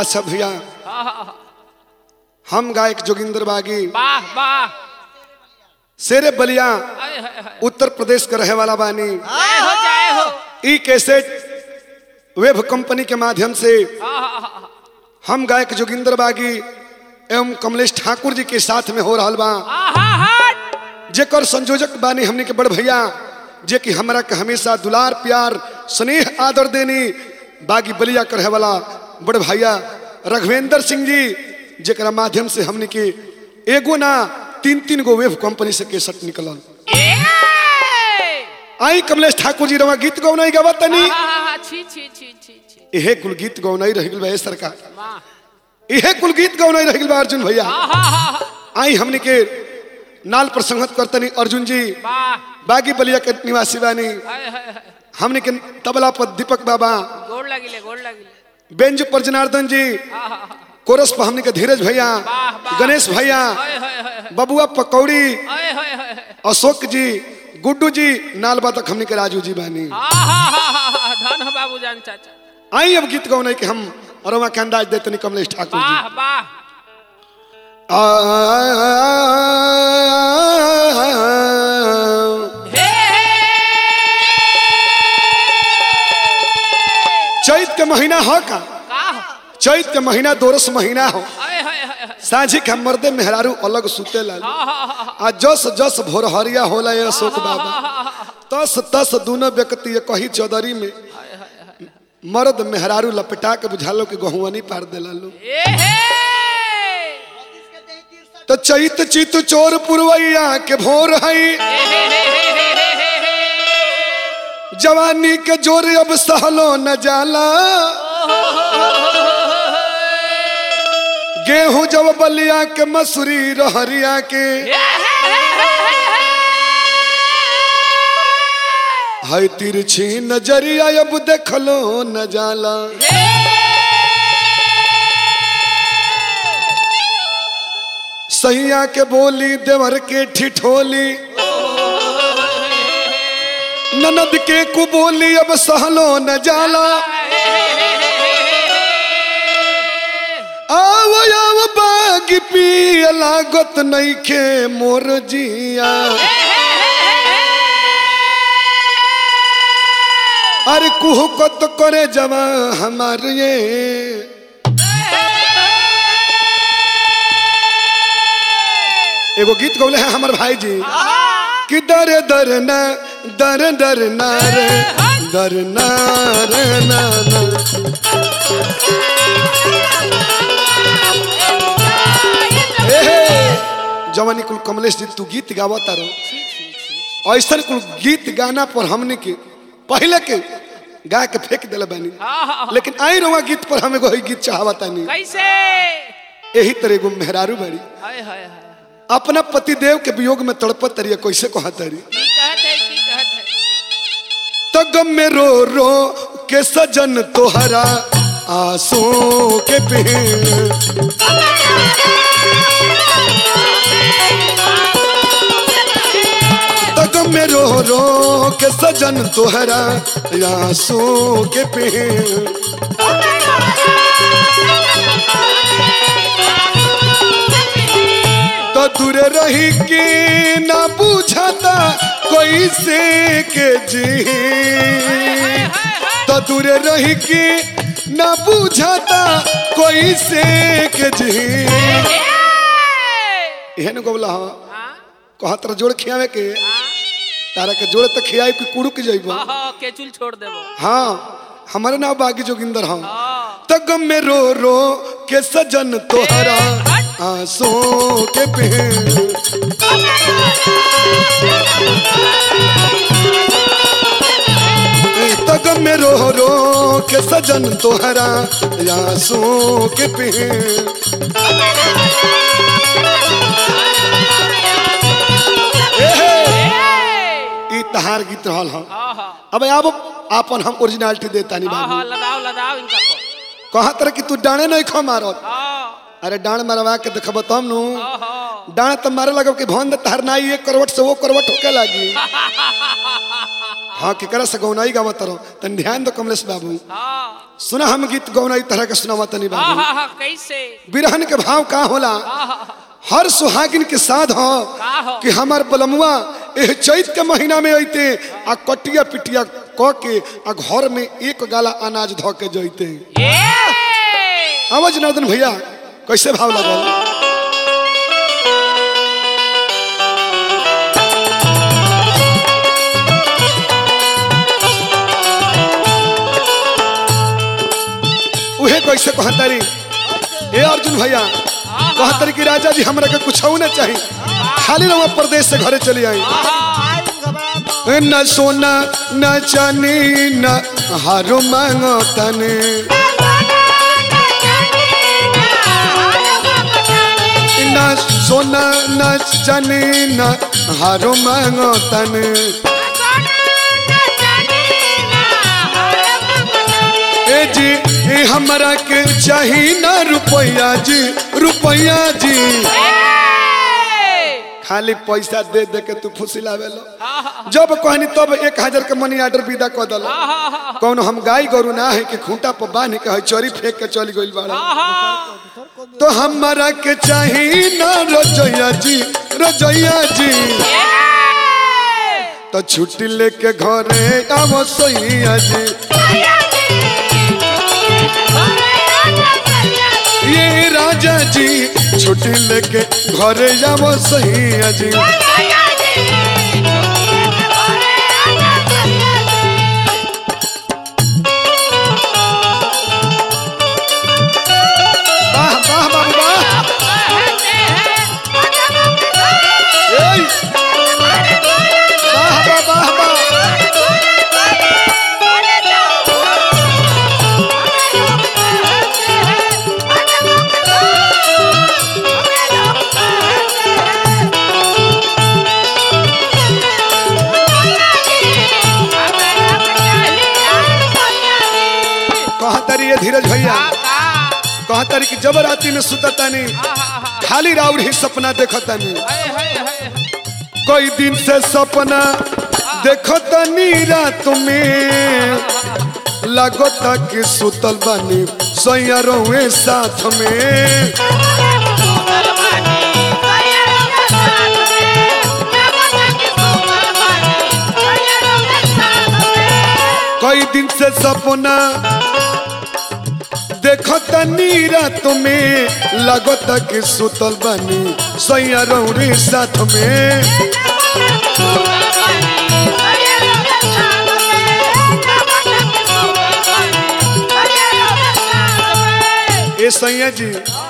अच्छा भैया आहा, हम गायक जोगिंदर बागी वाह वाह शेरे बलिया आय, हाय, हाय। उत्तर प्रदेश के रहे वाला बानी जय हो जय हो ई कैसेट वेब कंपनी के माध्यम से आहा, आहा, हम गायक जोगिंदर बागी एवं कमलेश ठाकुर जी के साथ में हो रहल बा आहा, हट। जेकर संयोजक बानी हमने के बड़ भैया जे कि हमरा के हमेशा दुलार प्यार स्नेह आदर देनी बागी बलिया करे वाला बड़ भैया रघवेंद्र सिंह जी जेकरा माध्यम से हमने के एगो ना तीन तीन गो वेब कंपनी से केसट निकलल ए! आई कमलेश ठाकुर जी रवा गीत गौनाई गावत तनी आहा, आहा, छी छी छी छी छी इहे कुल गीत गौनाई रह गेल बा ए सरकार वाह इहे कुल गीत गौनाई रह गेल बा अर्जुन भैया आहा, आहा, आई हमने के नाल पर संगत करतनी अर्जुन जी वाह बागी बलिया के निवासी बानी हाय, हाय, हाय। हमने के तबला पर दीपक बाबा गोड़ लगिले गोड़ लगिले बेंज पर जनार्दन जी आहा, आहा, कोरस पर हमने के धीरज भैया वाह, वाह। गणेश भैया हाय, हाय, हाय, हाय। बबुआ पकौड़ी हाय, हाय, हाय, हाय। अशोक जी गुड्डू जी नालबा तक हमने के राजू जी बानी आहा, आहा, आहा, धन हो बाबू जान चाचा आई अब गीत गौने के हम अरमा के अंदाज देतनी कमलेश ठाकुर जी वाह वाह हे चैत के महीना हो का का हो चैत के महीना दोरस महीना हो हाय, हाय, हाय, हाय। साझी के मर्दे मेहरारू अलग सुते ला आहा, आहा, आ जस जस भोरहरिया होला ये अशोक बाबा आहा, तस तस दोनों व्यक्ति ये कही चौधरी में मर्द मेहरारू लपटा के बुझालो के गहुआनी पार देला लो ए हे तो चैत चित चोर पुरवैया के भोर हई जवानी के जोर अब सहलो न जाला गेहूं जब बलिया के मसूरी रहरिया के हई तिरछी नजरिया अब देखलो न जाला सैया के बोली देवर के ठिठोली ननद के कुबोली अब सहलो न जाला आव आव बाग पिय लागत नइखे मोर जिया अरे कुह कत करे जवा हमार ये एगो गीत गौले हैं हमार भाई जी कि दर दर न दर दर न रे दर न रे न न ए हे, जवानी कुल कमलेश जी तू गीत गावत रहो ऐसा कुल गीत गाना पर हमने के पहले के गा के फेंक दिले बानी लेकिन आई रहुआ गीत पर हमें कोई गीत चाहता नहीं कैसे यही तरह एगो मेहरारू बाड़ी हाय हाय हाय अपना पतिदेव के वियोग में तड़पत तरी कैसे कहत तरी की कहत है की कहत है तो गम में रो रो के सजन तोहरा आंसू के पेड़ तो गम में रो रो के सजन तोहरा आंसू के पेड़ तो दूर रही के ना बुझाता कोई से के जी तो दूर रही के ना बुझाता कोई से के जी एहन गोबला हाँ कहत रह जोड़ खियावे के तारा के जोड़ तक खियाई कि कुड़ुक जइबो केचुल छोड़ देबो हाँ हमारे नाम बागी जोगिंदर हाँ हाँ तग में रो रो के सजन तोहरा आंसू के पेड़ तग में रो रो के सजन तोहरा आंसू के पेड़ एहे, ई तहार गीत रहल हम आहा अब अब आपन हम ओरिजिनलिटी देता नहीं बाबू आहा लगाओ लगाओ इनका पर कहा तरह कि तू डाणे नहीं खो मारत हाँ अरे डाण मरवा के देखब तब नु आहा डाण तो मारे लगब कि भन तहर नाई एक करवट से वो करवट होके लगी हाँ केकरा से गौनाई गावत रहो तन ध्यान दो कमलेश बाबू हाँ सुना हम गीत गौनाई तरह के सुनावा तनी हाँ बाबू हाँ हाँ कैसे बिरहन के भाव का होला हाँ हाँ हर सुहागिन के साथ हो का हो? कि हमार बलमुआ एह चैत के महीना में अइते आ कटिया पिटिया क के आ घर में एक गाला अनाज धो के जइते ये आवाज नर्दन भैया कैसे भाव लगल उहे कैसे कहतारी ए अर्जुन भैया कहतारी कि राजा जी हमरा के कुछ ना चाहिए खाली रहुआ प्रदेश से घरे चली आई न सोना न चानी न हारो मांगो तने न सोना न चानी न हारो मांगो तने ए जी ए हमरा के चाही ना रुपया जी रुपया जी खाली पैसा दे दे के तू फुसिलावे लो जब कहनी तब एक हजार के मनी ऑर्डर विदा कर दल कौन हम गाय गोरु ना है कि खूंटा पर बांध के है चोरी फेंक के चली गइल बाड़ा तो हमरा के चाही ना रजैया जी रजैया जी तो छुट्टी लेके घरे आवो सैया जी ये राजा जी छुट्टी लेके घरे आवो सैया जी वाह वाह बाबू वाह एय! वाह वाह वाह वाह कहतरी ये धीरज भैया कहतरी कि जबराती में सुततानी खाली राउर ही सपना देखतानी कोई दिन से सपना देखतानी रात में लगता कि सुतल बानी सैया रहुए साथ में कई दिन से सपना देखतानी रात में लगता कि सुतल बानी सैया रहुए साथ में ए सैया जी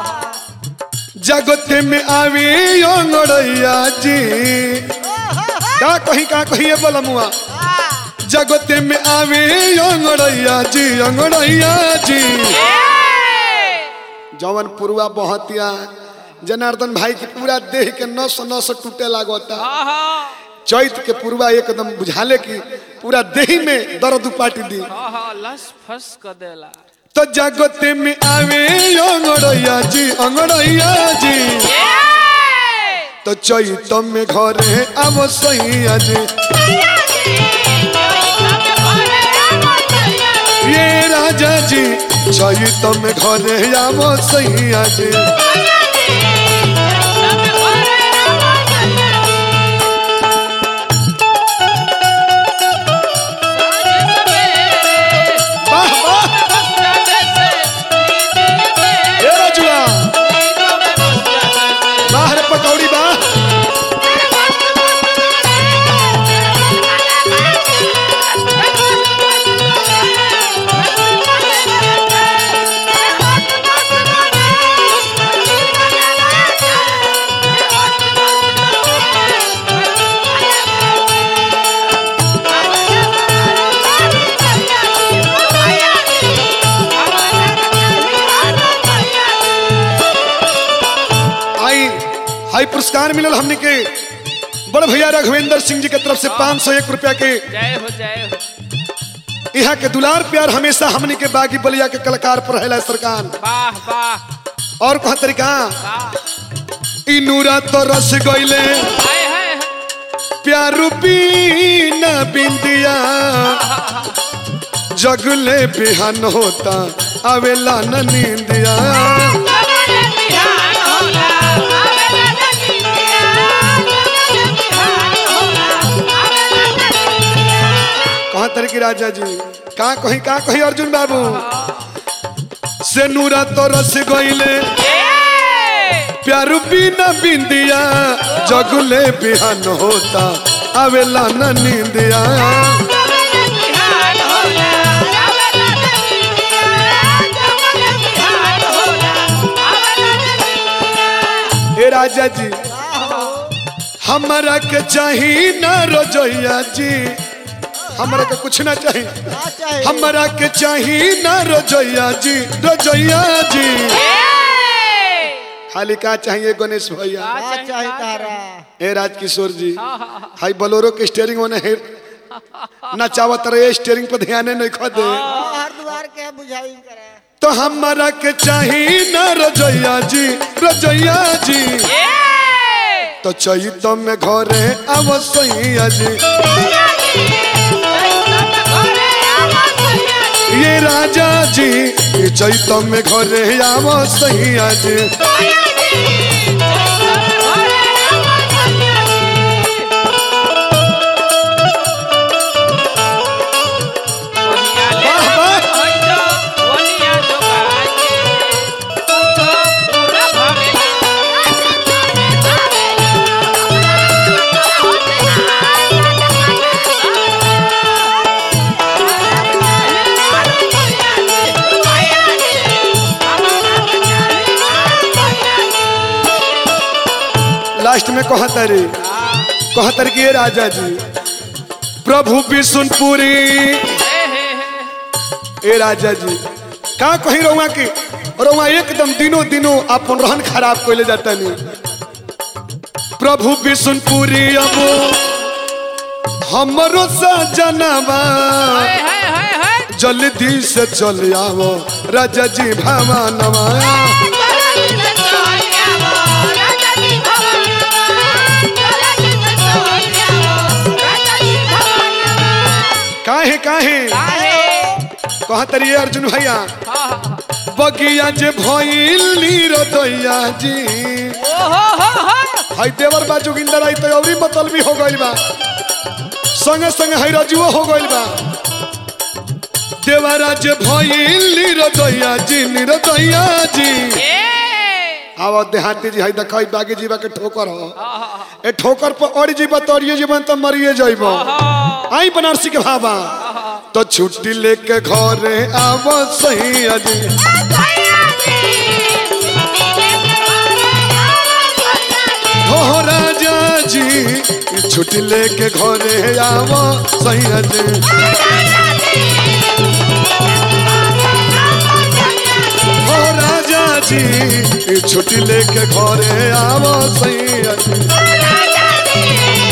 जगते में आवे अंगड़ैया जी का कहीं का कहीं बलमुआ जगते में आवे अंगड़ैया जी अंगड़ैया जी जवन पुरुआ बहतिया जनार्दन भाई की पूरा देह के नस नस टूटे लागता चैत के पुरुआ एकदम बुझाले की पूरा देह में दर्द उपाटी दी लस फस कर देला तो जगते में आवे अंगड़ैया जी अंगड़ैया जी तो चैत में घरे आवो सैया जी ये राजा जी चैत में घरे आवो सैया जी वाह वाह ये राजुआ बाहर पकौड़ी बा आई हाई पुरस्कार मिलल हमने के बड़ भैया राघवेंद्र सिंह जी के तरफ से पाँच सौ एक रुपया के जय हो जय हो यहाँ के दुलार प्यार हमेशा हमने के बागी बलिया के कलाकार पर है सरकार वाह वाह और कहा तरीका वाह ई नूरा तो रस गईले हाय हाय हाय। प्यारू बीन बिंदिया जगले बिहान होता आवेला न नींदिया कहाँ तरह की राजा जी कहाँ कहीं कहाँ कहीं अर्जुन बाबू से नूरा तो रस गईले प्यारू बीना बिंदिया जगले बिहान होता आवेला न नींदिया ए राजा जी हमारा के चाही ना रोजैया जी हमारा के कुछ ना चाही क्या चाहिए हमारा के चाही ना रोजैया जी रोजैया जी खाली का चाहिए गणेश भैया क्या चाहिए तारा ए राजकिशोर जी हाई बोलोरो के स्टेयरिंग होने है नचावत रहे स्टेयरिंग पर ध्यान नहीं खो दे हर द्वार के बुझाई करे तो हमारा के चाही ना रजैया जी रजैया जी तो चैत में घरे अवसैया जी ये राजा जी ये चैत में घरे अवसैया जी वाह वाह लास्ट में कहतरी कहतर की ये राजा जी प्रभु विष्णुपुरी ए राजा जी का कहीं रहुआ की रहुआ एकदम दिनों दिनों अपन रहन खराब कैले जाता नहीं प्रभु विष्णुपुरी अब हमरो सजनवा जल्दी से चल आओ राजा जी भवानवा काहे काहे कहतरी अर्जुन भैया बगिया जे भइल नीरदैया जी हई देवर बा जोगिंदर आई तो अवरी मतलबी हो गइल बा संगे संगे हई रजुओ हो गइल बा देवरा जे भइल नीरदैया जी नीरदैया जी आवा देहाती जी हई देखई बागी जीवा के ठोकर हो ए ठोकर पर अड़ जीवा तो अड़िए जीवन तो मरिए जाइबो आई बनारसी के भाबा तो छुट्टी लेके घरे आव सही अजी हो राजा जी छुट्टी लेके घरे आव सही अजी हो राजा जी छुट्टी लेके घरे आव सही अजी